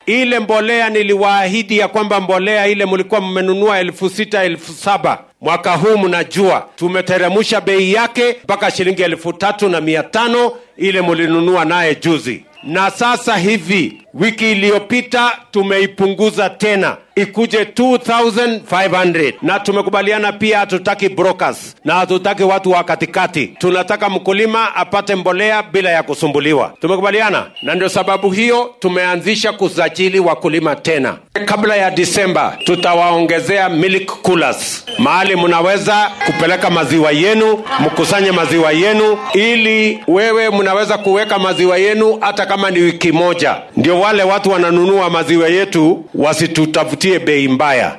ile mbolea niliwaahidi ya kwamba mbolea ile mlikuwa mmenunua elfu sita elfu saba mwaka huu mnajua tumeteremusha bei yake mpaka shilingi elfu tatu na mia tano ile mlinunua naye juzi na sasa hivi wiki iliyopita tumeipunguza tena ikuje 2500 na tumekubaliana pia hatutaki brokers na hatutaki watu wa katikati tunataka mkulima apate mbolea bila ya kusumbuliwa tumekubaliana na ndio sababu hiyo tumeanzisha kusajili wakulima tena kabla ya disemba tutawaongezea milk coolers mahali mnaweza kupeleka maziwa yenu mkusanye maziwa yenu ili wewe mnaweza kuweka maziwa yenu hata kama ni wiki moja ndio wale watu wananunua maziwa yetu wasitutafutie bei mbaya